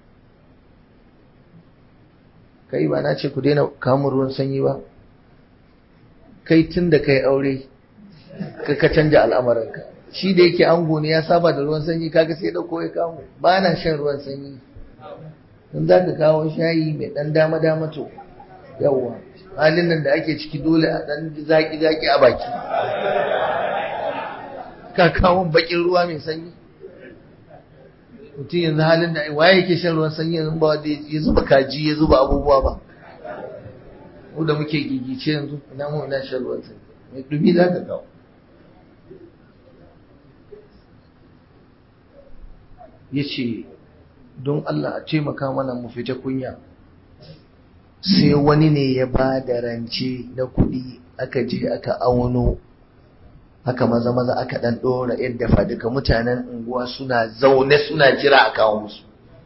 kai ba na ce ku daina kamun ruwan sanyi ba kai tun da kai aure ka ka canja al'amarinka shi da yake ango ne ya saba da ruwan sanyi kaga sai dauko ya kawo ba na shan ruwan sanyi in za ka kawo shayi mai dan dama dama to yawwa halin nan da ake ciki dole a dan zaki zaki a baki ka kawo bakin ruwa mai sanyi mutum yanzu halin da waye yake shan ruwan sanyi yanzu ba wanda ya zuba kaji ya zuba abubuwa ba mu da muke gigice yanzu ina mu ina shan ruwan sanyi mai dumi za ka kawo ya ce don Allah a taimaka mana mu fita kunya sai wani ne ya ba da rance na kuɗi aka je aka auno haka maza maza aka ɗan ɗora yadda faduka mutanen unguwa suna zaune suna jira a kawo musu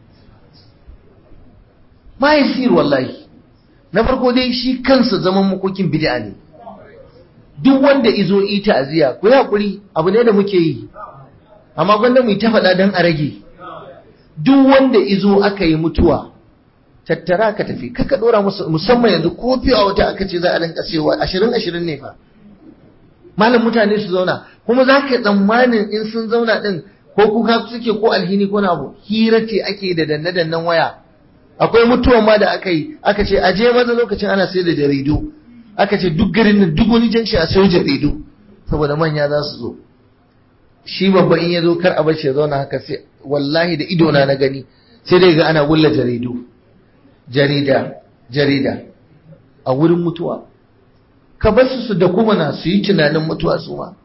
mahaifiyar wallahi na farko dai shi kansa zaman makokin bid'a ne duk wanda izo ita aziya ku yi hakuri abu ne da muke yi amma gwanda mu yi ta faɗa don a rage duk wanda izo aka yi mutuwa tattara ka tafi kaka dora musu musamman yanzu ko fiye wata aka ce za a rinka sayowa ashirin ashirin ne fa malam mutane su zauna kuma za ka tsammanin in sun zauna din ko kuka suke ko alhini ko na abu hira ce ake da danne dannen waya akwai mutuwan ma da aka yi aka ce aje maza lokacin ana sai da jaridu aka ce duk garin nan duk wani janshi a sayo jaridu saboda manya za su zo shi babba in ya zo kar a bar shi ya zauna haka sai wallahi da idona na gani sai dai ga ana wulla jaridu jarida jarida a wurin mutuwa ka bar su su da kuma na su yi tunanin mutuwa su ma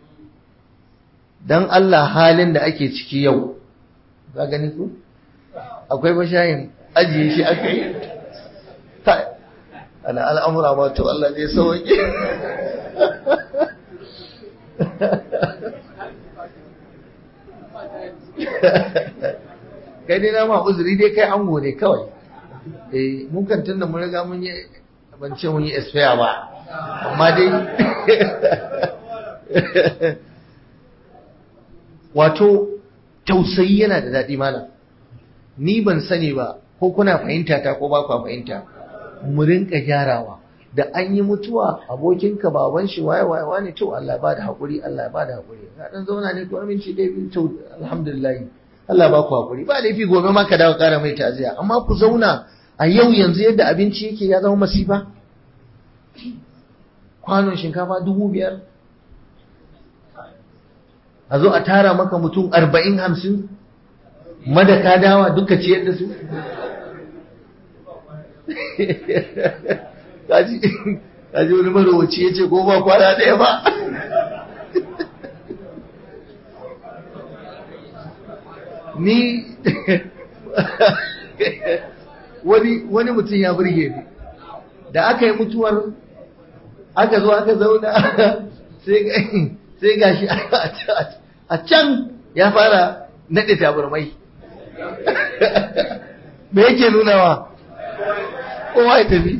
dan Allah halin da ake ciki yau za gani ku akwai bashayin ajiye shi aka yi ana al'amura ma to Allah ne sauƙi kai dai na ma uzuri dai kai ango ne kawai eh mun kan tunda mun riga mun yi ban ce mun yi expire ba amma dai wato tausayi yana da daɗi malam ni ban sani ba ko kuna fahimta ta ko ba ku fahimta mu rinka gyarawa da an yi mutuwa abokinka baban shi waye waye wane to Allah ba da hakuri Allah ba da hakuri ka dan zauna ne ko aminci dai bin to alhamdulillah Allah ba ku hakuri ba laifi gobe ma ka dawo kara mai taziya amma ku zauna a yau yanzu yadda abinci yake ya zama masifa kwanon shinkafa dubu biyar a zo a tara maka mutum arba'in hamsin madaka dawa duka ciyar da su kaji wani marowaci ya ce ko ba kwana ɗaya ba ni wani mutum ya burge ni da aka yi mutuwar aka zo aka zauna sai gashi a can ya fara naɗe tabarmai me yake nunawa kowa ya tafi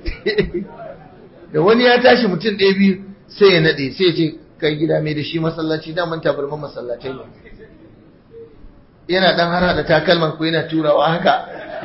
da wani ya tashi mutum ɗaya biyu sai ya naɗe sai ya ce kai gida mai da shi masallaci daman tabarman masallacai ne yana ɗan har da takalman ku yana turawa haka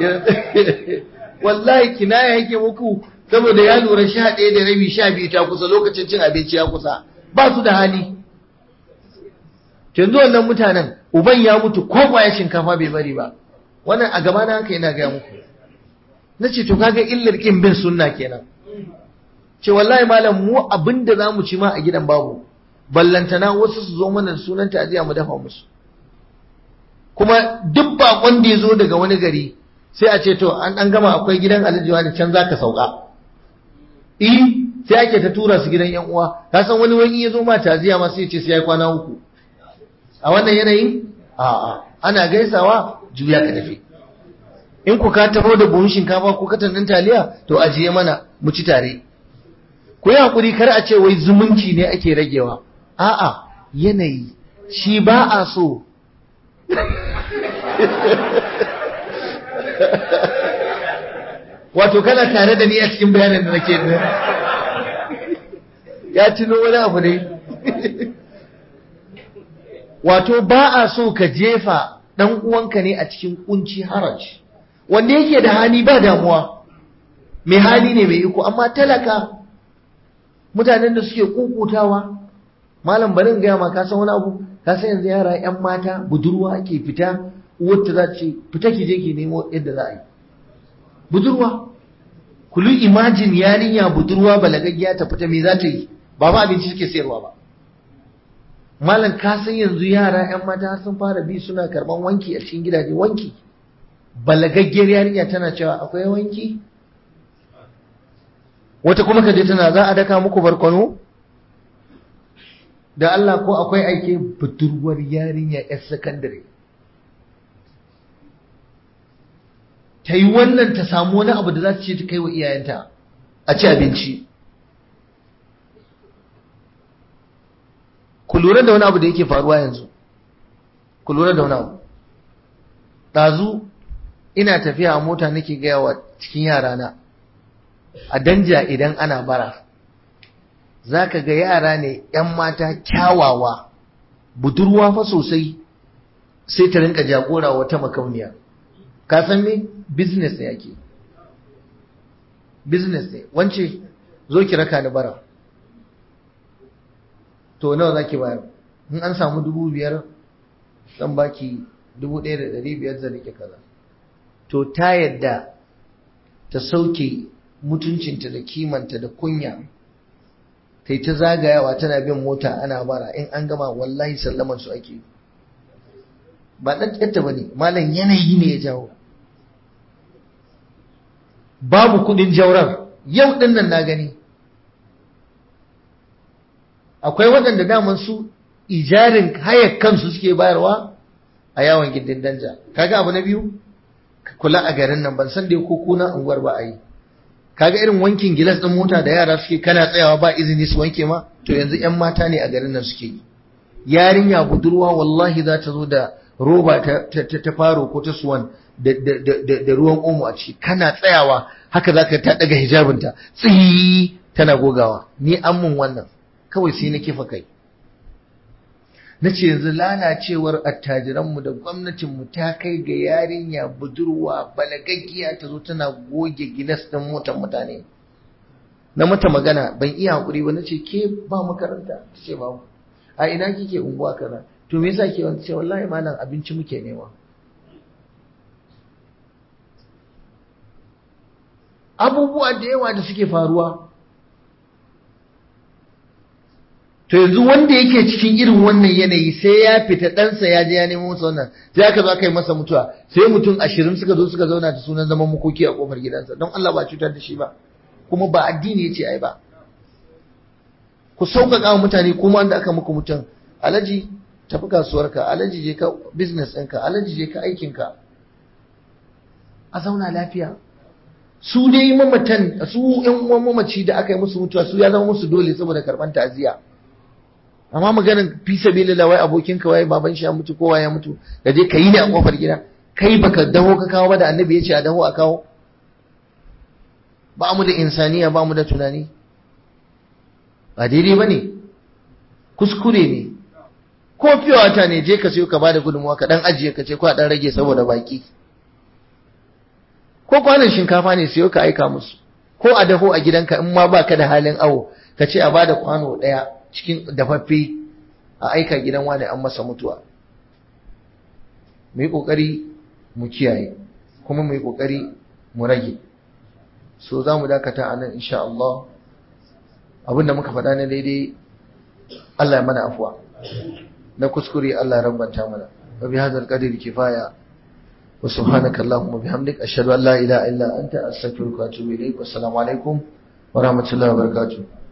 wallahi kinaya yake muku saboda ya lura sha ɗaya da rabi sha biyu ta kusa lokacin cin abinci ya kusa ba su da hali yanzu wannan mutanen uban ya mutu ko kwaya shinkafa bai bari ba wannan a gaba na haka yana gaya muku na ce to kaga illar kin bin sunna kenan ce wallahi malam mu abinda za mu ci ma a gidan babu ballantana wasu su zo mana da sunan ta'aziya mu dafa musu kuma duk bakon da ya zo daga wani gari sai a ce to an an gama akwai gidan aljiwa da can zaka sauka eh sai ake ta tura su gidan yan uwa ka san wani wani ya zo ma ta'aziya ma sai ya ce sai ya kwana uku a wannan yanayin a'a ana gaisawa juya ka tafi in ku ka taho da buhun shinkafa ko katan ɗin taliya to ajiye mana mu ci tare ku yi hakuri kar a ce wai zumunci ne ake ragewa a'a yanayi shi ba a so wato kana tare da ni a cikin bayanin da nake ya tuno wani abu ne wato ba a so ka jefa ɗan uwanka ne a cikin kunci haraj wanda yake da hali ba damuwa mai hali ne mai iko amma talaka mutanen da suke kukutawa malam barin gaya ma ka san wani abu ka san yanzu yara yan mata budurwa ke fita uwarta za ce fita ki je ki nemo yadda za a yi budurwa kulu imajin yarinya budurwa balagaggiya ta fita me za ta yi ba ma abinci suke sayarwa ba malam ka san yanzu yara yan mata har sun fara bi suna karban wanki a cikin gidaje wanki balagaggiyar yarinya tana cewa akwai wanki wata kuma kaje tana za a daka muku barkwano da Allah ko akwai aike budurwar yarinya yar sakandare ta yi wannan ta samu wani abu da za ta ce ta kai wa iyayenta a ci abinci ku lura da wani abu da yake faruwa yanzu ku lura da wani abu ɗazu ina tafiya a mota nake gaya wa cikin yarana a danja idan ana bara za ka ga yara ne 'yan mata kyawawa budurwa fa sosai sai ta rinka jagora wata makauniya ka san me business ne yake business ne wance zo ki raka ni bara to nawa za ki bayar in an samu dubu biyar zan baki dubu ɗaya da ɗari biyar zan rike kaza to ta yadda ta sauke mutuncinta da kimanta da kunya ta yi ta zagayawa tana bin mota ana bara in an gama wallahi sallaman su ake ba ɗan ƙyarta ba ne malam yanayi ne ya jawo babu kuɗin jaurar yau ɗin nan na gani akwai waɗanda daman su ijarin hayar kansu suke bayarwa a yawon gindin danja kaga abu na biyu kula a garin nan ban san da ko kuna unguwar ba a yi kaga irin wankin gilas ɗin mota da yara suke kana tsayawa ba izini su wanke ma to yanzu yan mata ne a garin nan suke yi yarinya budurwa wallahi za ta zo da roba ta, ta, faro ko ta suwan da, ruwan omo a ciki kana tsayawa haka za ka ta daga hijabinta tsiyi tana gogawa ni an mun wannan kawai sai na kifa kai na ce yanzu lalacewar attajiranmu da gwamnatinmu ta kai ga yarinya budurwa balagaggiya ta zo tana goge gilas ɗin motar mutane na mata magana ban iya haƙuri ba na ce ke ba makaranta ta ce ba a ina kike unguwa kaza to me yasa ke wani ce wallahi malam abinci muke nema abubuwa da yawa da suke faruwa to yanzu wanda yake cikin irin wannan yanayi sai ya fita ɗansa ya je ya nemo masa wannan sai aka zo aka yi masa mutuwa sai mutum ashirin suka zo suka zauna da sunan zaman makoki a kofar gidansa don Allah ba cutar da shi ba kuma ba addini ya ce ai ba ku sauƙaƙa wa mutane kuma wanda aka muku mutum alaji tafi kasuwarka alaji je ka business ɗinka alaji je ka aikinka a zauna lafiya su dai mamatan su ƴan uwan mamaci da aka yi musu mutuwa su ya zama musu dole saboda karɓar ta'aziyya amma maganin fi sabilillah wai abokin ka wai baban shi ya mutu kowa ya mutu da je ka yi ne a kofar gida kai baka daho ka kawo ba da annabi ya ce a daho a kawo ba mu da insaniya ba mu da tunani ba daidai ba ne kuskure ne ko wata ne je ka sayo ka bada gudunmuwa ka dan ajiye ka ce ko a dan rage saboda baki ko kwanan shinkafa ne sayo ka aika musu ko a daho a gidanka in ma baka da halin awo ka ce a bada kwano daya cikin dafaffe a aika gidan wani an masa mutuwa mu yi kokari mu kiyaye kuma mu yi kokari mu rage so za mu dakata a nan insha Allah abinda muka faɗa na daidai Allah ya mana afuwa na kuskure Allah ya rambanta mana wa bi hadzal qadri kifaya wa subhanaka allahumma bihamdik ashhadu an la ilaha illa anta astaghfiruka wa atubu ilaik wa assalamu alaikum wa rahmatullahi wa barakatuh